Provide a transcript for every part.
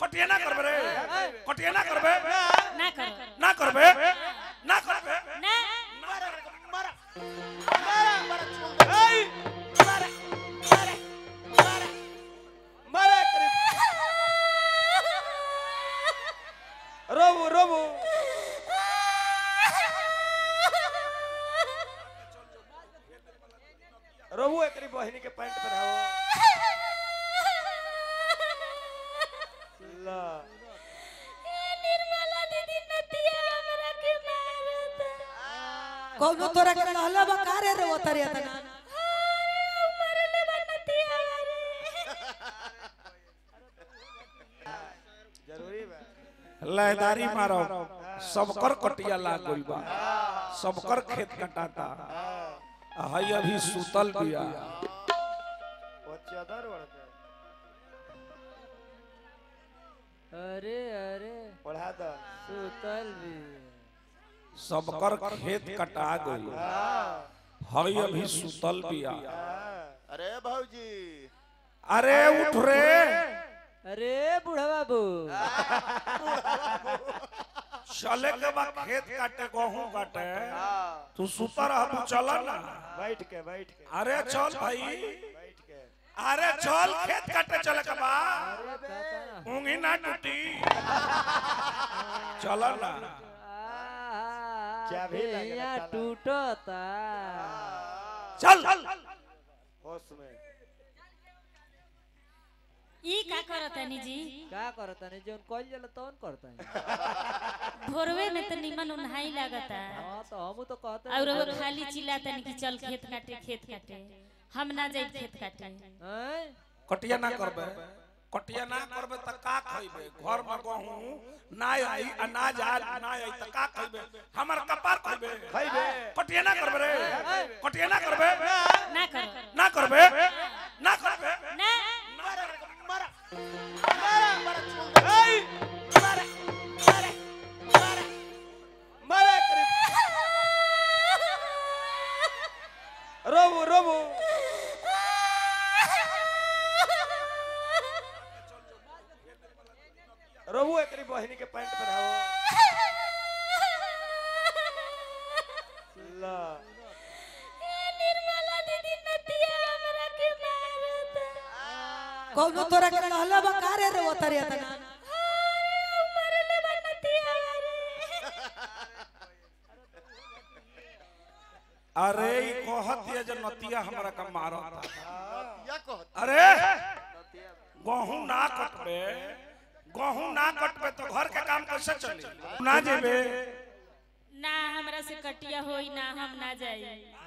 कटिया ना करबे रे कटिया ना करबे ना करो ना करबे ना करबे ना मारा मारा मारा छोड़ दे এই मारा मारा मारा মারে করিম রবু রবু रबू एकरी बहिनी के पैंट पहनाओ ला निर्मला दीदी नतिया हमरा के मारत कौनो तोरा के रहला बा का रे रो तरे तना मरले बा नतिया रे जरूरी बा लयदारी मारो सबकर कटिया लाग गइल बा सबकर खेत कटाता हई अभी सुतल बिया वो चादर ओढ़ अरे अरे ओढ़ा दो सुतल भी सबकर खेत कटा गइल हई अभी सुतल बिया अरे भाऊजी अरे उठ रे अरे बूढ़ा बाबू चले के बा खेत काटे गहूं काटे तू सुता रह तू चल ना बैठ के बैठ के अरे चल भाई बैठ के अरे चल खेत काटे चले के बा अरे कहता ना ऊँगी ना टूटी चल ना चाबी लगा यहाँ ताला। टूटता चल होश में ई का करतनी जी का करता नहीं जोन कॉल जला तौन करता है भोरवे में तो निमन उन्हाई लागता हाँ तो हम तो कहते और वो खाली चिल्लातनी कि चल खेत काटे खेत काटे हम ना जाई खेत काटे हैं? कटिया ना करबे कटिया ना करबे त का खइबे घर में गहूं ना आई अनाज आ ना आई त का खइबे हमर कपार खइबे खइबे कटिया ना करबे रे कटिया ना करबे ना करो ना करबे ना करबे ना मारा मारा मारा मारा छोड़ दे এই मारा मारा मारा মারে করিম রবু রবু रबू एकरी बहिनी के पैंट पहनाओ ला निर्मला दीदी नतिया हमरा के मारत कौनो तोरा के रहला बा का रे रो तरे तना मरले बा नतिया रे अरे ई कहत ये जे नतिया हमरा का मारत या कहत अरे गहूं ना कटबे गहूं ना कटबे तो घर के काम कैसे चली ना जेबे ना हमरा से कटिया होई ना हम ना जाई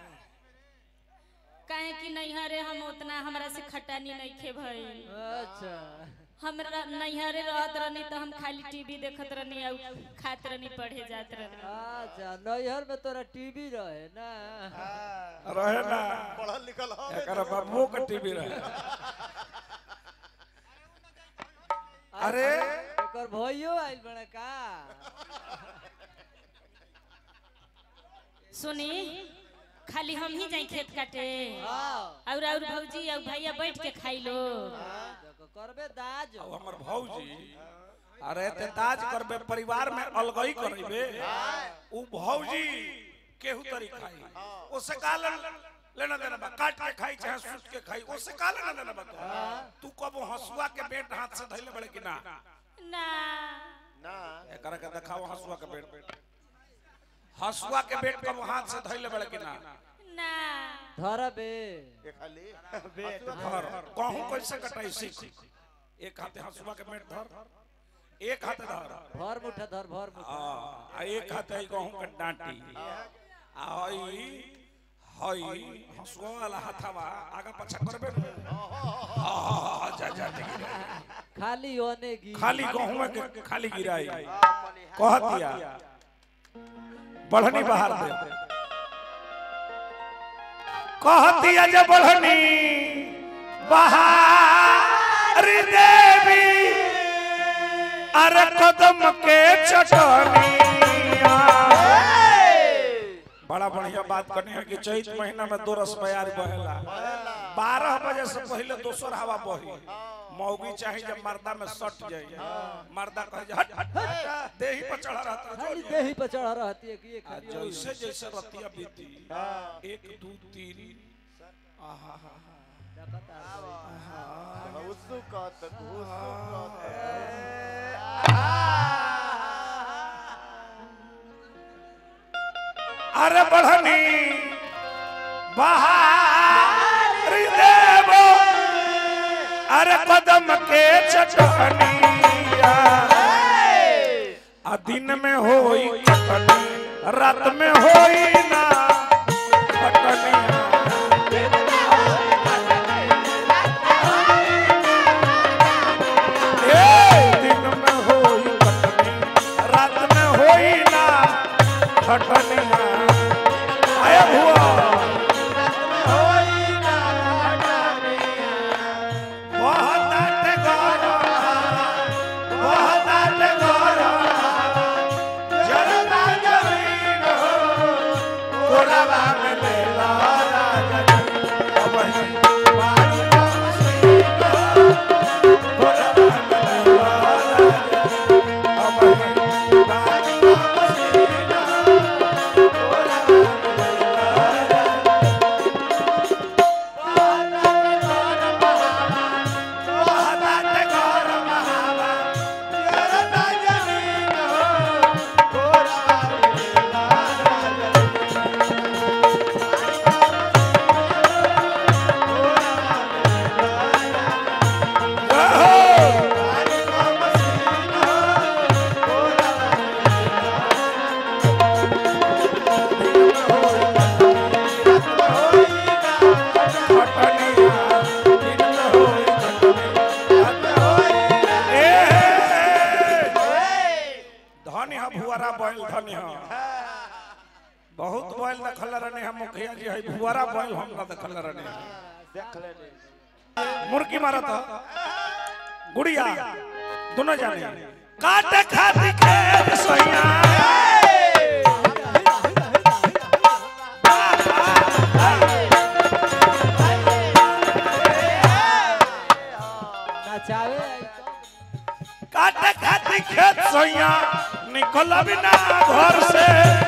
काहे कि नैहरे हम उतना हमरा से खटानी नहीं खे भई अच्छा हमरा नैहरे रहत रहनी तो हम खाली टीवी देखत रहनी और खात रहनी पढ़े जात रहनी अच्छा नैहर में तोरा टीवी रहे ना रहे ना पढ़ल लिखल हो एकर बाबू के टीवी रहे अरे एकर भइयो आइल बड़ा का सुनी खाली हम ही जाई खेत काटे हाँ और और भौजी और भैया बैठ के खाई लो देखो, करबे दाज अब हमर भौजी अरे ते ताज करबे परिवार में अलगई करबे उ भौजी केहू तरी खाई ओसे का ले- लेना देना बा काट के खाई चाहे सूत के खाई ओसे का लेना देना बा तू? तू कबो हसुआ के बेट हाथ से धइले बड़े कि ना ना ना एकरा के देखाओ हसुआ के बेट हसुआ के बेट कबो हाथ से धइले बड़े कि ना ना धरबे ये खाली बेट धर कहूं कैसे कटाई सीख एक हाथे हसुआ के बेट धर एक हाथे धर भर मुठा धर भर मुठा आ एक हाथे ई गहूं के डांटी आ हई हई हसुआ वाला हाथवा आगा पछा करबे न। हा, हा, हा, जा जा देखी जा। खाली ओने गी खाली गहूं के खाली गिराई कहतिया बढ़नी बाहर दे कहतिया जे बढ़नी बाहर देवी अरे कदम के चटनिया बड़ा बड़ा बढ़िया बात करनी है कि चैत महीना में दो रस बयार बहेला बारह बजे से पहले दोसर हवा बही मौगी चाहे जब मर्दा में सट जाए मर्दा कहे जे, हट हट हट देही पर चढ़ा रहता है, खाली जो देही पर चढ़ा रहती है कि ये आ खाली जैसे जैसे रतिया बीती एक दू तीन आहा हा घुसु कत घुसु अरे बढ़नी बहारी देवो अरे कदम के चटनिया आ दिन में होई कटनी रात में होई ना कटनिया ए, दिन में होई कटनी रात में होई ना कटनिया आया हुआ बहुत आटे गौरव, बहुत आटे गौरव, जरदा जमीन हो, कोरबा में लेला राजा जी। अब ही बाई का मसीन हो, कोरबा में लेला राजा जी। अब ही बाई का मसीन हो, कोरबा में लेला राजा जी। बहुत आटे गौरव, महावा, जरदा जमीन हो, धनी हा भुआरा बैल धनी हा बहुत बैल देखल रहने हम मुखिया जी है भुआरा बैल हम ना देखल रहने देख लेनी मुर्गी मारत हा गुड़िया दोनों जाने काटे खाती खेत सैया नचावे आई तो काटे खाती खेत सैया निकल बिना घर से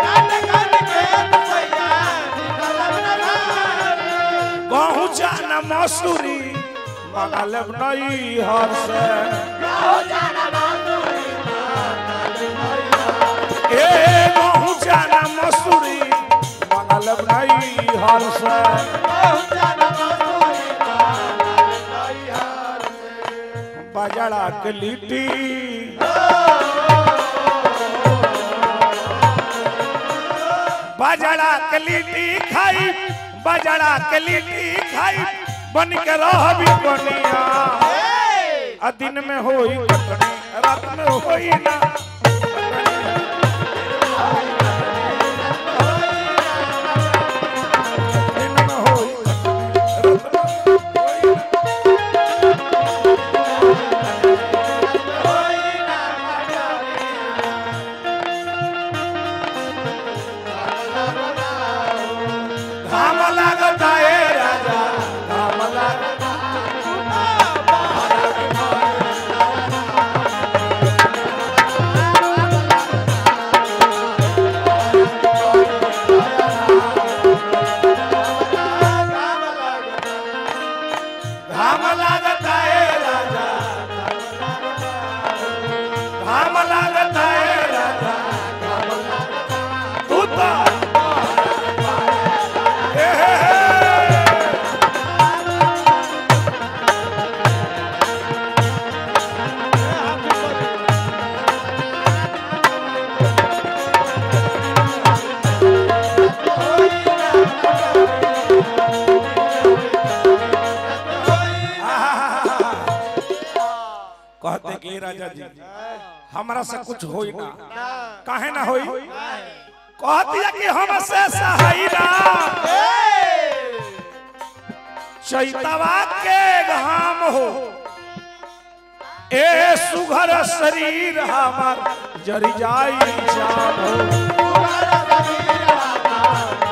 गहूँ जाना मसूरी मंगल नई हर से ए गहूँ जाना मसूरी मंगल नई हर से बजड़ा के लिट्टी बजड़ा के लिट्टी खाई बजड़ा के लिट्टी खाई बन के रहबी बनिया आ दिन में होई कटनी रात में होई ना दिन में होई कटनी, रात में होई ना। घाम लागता ए राजा घाम लागता घाम लागता ए राजा घाम लागता ए राजा तू तो ए हे हे। कहते कि राजा जी हमरा से कुछ होई ना काहे ना होई कहती है कि हमसे सहाई ना चैतवा के घाम हो ए सुघर शरीर हमर जरी जाई जाम हो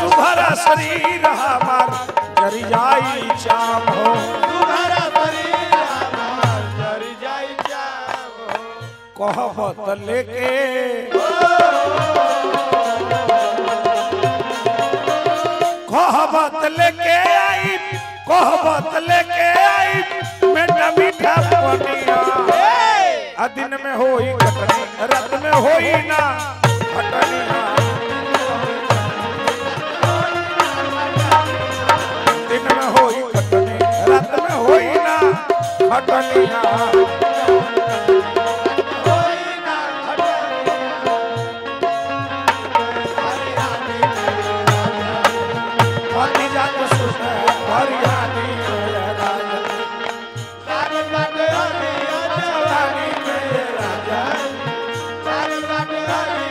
सुघर शरीर हमार जरी जाई चाम हो तुम्हारा शरीर हमार जर जाई जाम हो कहबत लेके कहबत लेके आई कहबत लेके आई बेटा मीठा पनिया आ दिन में होई कटनी रात में होई ना कटनिया दिन में होई कटनी रात में होई ना कटनिया हरी जात सुन हरियाणी मेरा राजा सारे बाटे हरी रानी मेरा राजा सारे बाटे हरी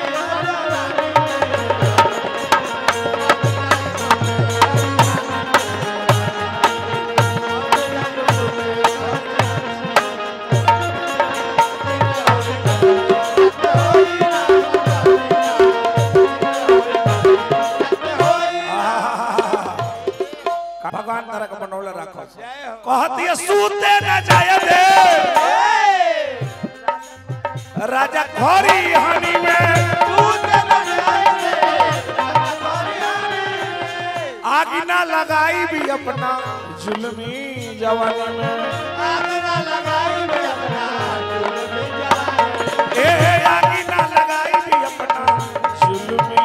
भगवान तरह के बनौले रखो कहती है सूते न जाय दे राजा खोरी हानि में आग ना लगाई भी अपना जुल्मी जवानी में ए आग ना लगाई भी अपना जुल्मी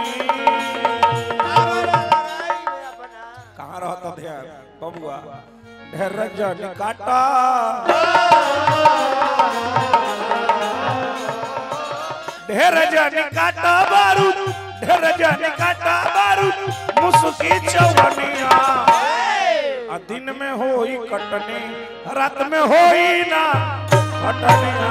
कहाँ रहता ध्यान बबुआ ढेर जन काटा ढेर जन काटा बारूद ढेर जन काटा बारूद मुसुकी चवनिया आ दिन में होई कटनी रात में होई ना कटनिया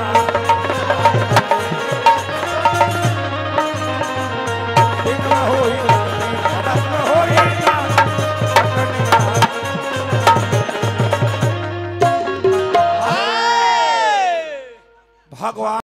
दिन में होई कटनी रात में होई ना कटनिया भगवान